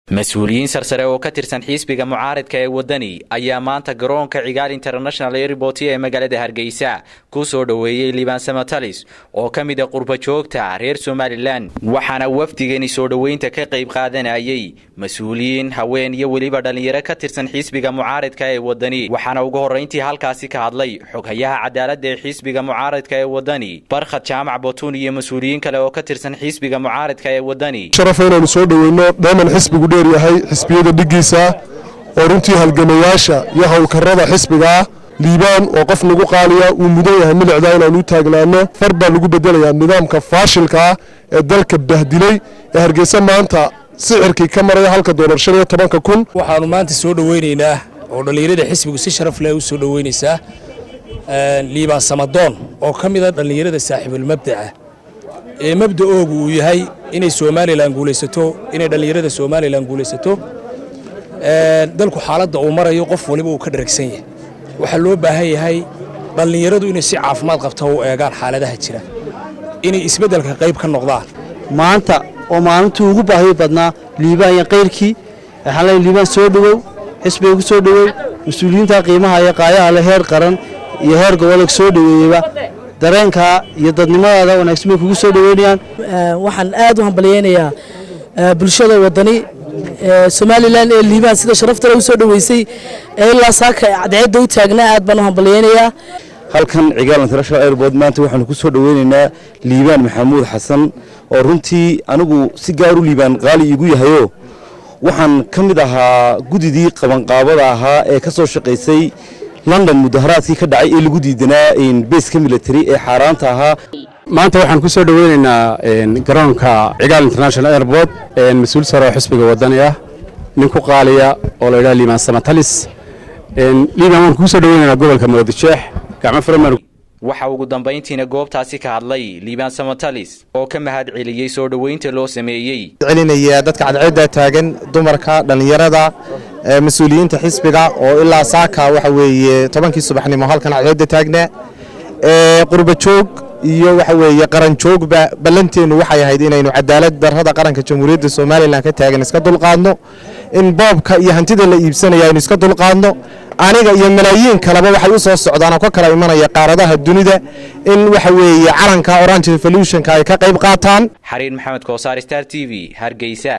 mas-uuliyiin sarsare oo ka tirsan xisbiga mucaaridka ee waddani ayaa maanta garoonka cigaal international airport ee magaalada hargeysa ku soo dhoweeyey liibaan samatalis oo ka mid a qurbajoogta reer somalilan waxaana wafdigani soo dhoweynta ka qayb qaadanayay mas-uuliyiin haween iyo weliba dhallinyaro ka tirsan xisbiga mucaaridka ee waddani waxaana ugu horrayntii halkaasi ka hadlay xoghayaha cadaaladda ee xisbiga mucaaridka ee waddani barkhad jaamac botun iyo mas-uuliyiin kale oo ka tirsan xisbiga mucaaridka ee waddani sharaf inaanu soo dhoweyno dheeman xisbigu dheer yahay xisbiyada dhiggiisa oo runtii halgamayaasha iyo howlkarrada xisbiga ah liibaan oo qof nagu qaaliya uu mudan yahay milicda inaanu u taagnaano far baa lagu bedelayaa nidaamka faashilka ah ee dalka bahdilay ee hargeysa maanta sicirkii ka maraya halka doolar shan iyo tobanka kun waxaanu maanta soo dhoweynaynaa oo dhallinyarada xisbigu si sharaf leh u soo dhoweynaysaa liibaan samadoon oo ka mid a dhallinyarada saaxiibulmabdaca ee mabda'oogu uu yahay inay somalilan guulaysato inay dhallinyarada somalilan guulaysato dalku xaaladda uu marayo qof waliba uu ka dharagsan yahay waxaa loo baahan yahay dhallinyaradu inay si caafimaad qabta u eegaan xaaladaha jira inay isbeddelka qayb ka noqdaan maanta oo maalintii ugu baahiyo badnaa liibaan iyo kayrkii waxaan leeyahay liibaan soo dhowow xisbiga ku soo dhowow mas-uuliyiinta qiimaha iyo qaayaha le heer qaran iyo heer goboleed soo dhoweeyeyba dareenkaa iyo dadnimadaada wanaagsan bay kugu soo dhoweynayaan waxaan aad u hambalyaynayaa bulshada waddani somalilan ee liibaan sida sharaftale u soo dhoweysay ee ilaa saaka cadceedda u taagnaa aad baan u hambalyaynayaa halkan cigaal international airport maanta waxaanu ku soo dhoweynaynaa liibaan maxamuud xasan oo runtii anigu si gaar u liibaan qaali iigu yahayo waxaan ka mid ahaa gudidii qabanqaabada ahaa ee ka soo shaqaysay london mudaharaadkii ka dhacay ee lagu diidanaa beeska military ee xaaraanta ahaa maanta waxaan ku soo dhoweynaynaa garoonka cigaal international airport mas-uul sare oo xisbiga waddani ah nin ku qaaliya oo la yidhaha liibaan samatalis liibaan waan kuu soo dhoweynaynaa gobolka moodijeex gacmo faramaan waxa ugu dambayntiina goobtaasi ka hadlay liibaan samatalis oo ka mahad celiyey soo dhoweynta loo sameeyey celinaya dadka cadceedda taagan dumarka dhallinyarada mas-uuliyiinta xisbiga oo ilaa saaka waxa weeye tobankii subaxnimo halkan cadceedda taagnaa qurbajoog iyo waxa weeye qaranjoogba ballanteennu waxay ahayd inaynu cadaalad darrada qaranka jamhuuriyadda somalilan ka taagan iska dulqaadno in boobka iyo hantida la iibsanaya aynu iska dulqaadno aniga iyo malaayiin kaleba waxay u soo socdaan oo ka kala imanaya qaaradaha dunida in waxa weeye calanka orange revolutionka ay ka qayb qaataan xariir maxamed koosaar star t v hargeysa